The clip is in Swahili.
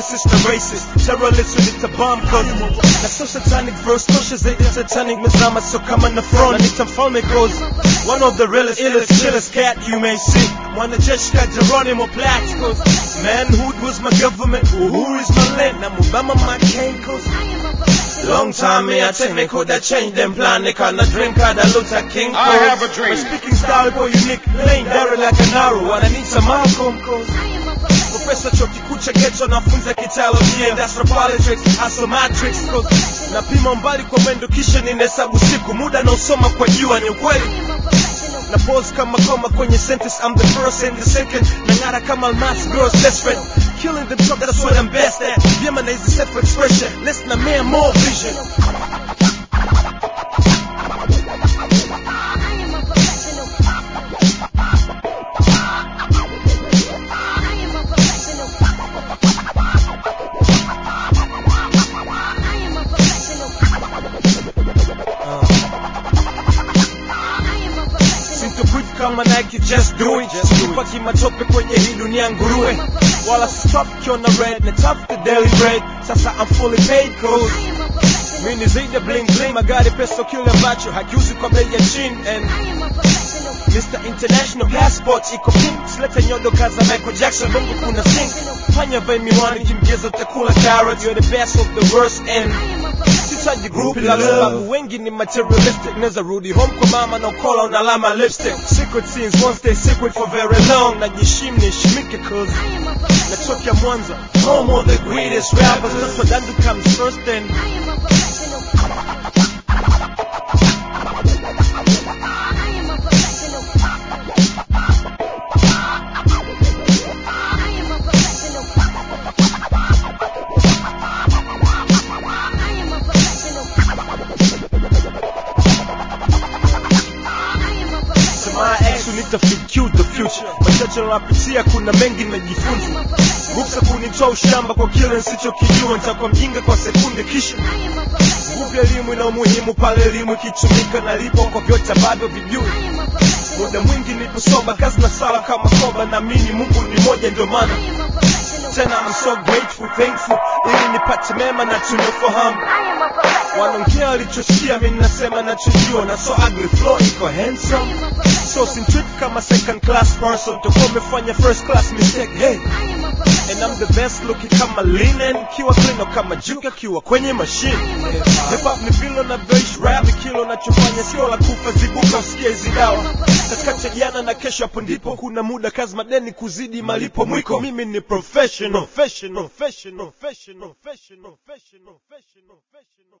lyricist na racist terrorist with the bomb cause na so satanic verse tosha zaidi satanic mezama so kama na front na nita mfalme cause one of the realest illest chillest cat you may see mwanajeshi ka Geronimo Platt cause manhood was my government uhuru is my land na mubama my cane cause Long time me I take me could have changed them plan They can't drink out the Luther King I cause have a dream. My speaking style go unique Lane Daryl like an arrow And I need some Malcolm cause Professor chuo kikuu cha Geto nafunza kitaalojia industrial politics hustle matrix cause napima mbali kwa mwendo kisha ninahesabu siku muda nausoma kwa jua ni ukweli na pose kama koma kwenye sentence I'm the first and the second nang'ara kama almas girls best friend killing them talk that's what I'm best at vyema na hizi self expression less na mere more vision Sintoquit kama Nike just do it Sipaki matope kwenye hii dunia nguruwe Wala stop kiona red na tafuta daily bread Sasa I'm fully paid cause Mi ni zaidi ya bling bling Magari pesa kile ambacho hakiuzi kwa bei ya chini And Mr. International Passport iko pink Silete nyodo kaza Michael Jackson Bongo kuna sink Fanya vai miwani kimgezo utakula carrot You're the best of the worst and Sitaji group la sababu wengi ni materialistic Neza rudi home kwa mama na ukola una alama lipstick Secret scenes won't stay secret for very long Najishim nishimike cause Natokea Mwanza Home of the greatest rappers Toto Dandu comes first and Sema ex nitafiki the future machache napitia kuna mengi najifunza ruksa kunitoa ushamba kwa kile nsichokijua nitakuwa mjinga kwa sekunde kisha nguvu ya elimu ina umuhimu pale elimu ikitumika nalipo kwa vyote ambavyo vijui muda mwingi nipo soba kazi na sala kama koba naamini mungu ni moja ndio maana tena I'm so grateful thankful ili nipate mema na tunafahamu wanaongea walichosikia mi nasema nachojua na so ugly flow iko handsome so simtreat kama second class person tokuwa umefanya first class mistake hey and I'm the best looking kama linen kiwa clean kama juka kiwa kwenye machine hip hop ni vile unavyoishi rap ni kile unachofanya sio la kufa zibuka usikie hizi dawa katikati ya jana na kesho hapo ndipo kuna muda kazi madeni kuzidi malipo mwiko mimi ni professional professional professional professional professional professional professional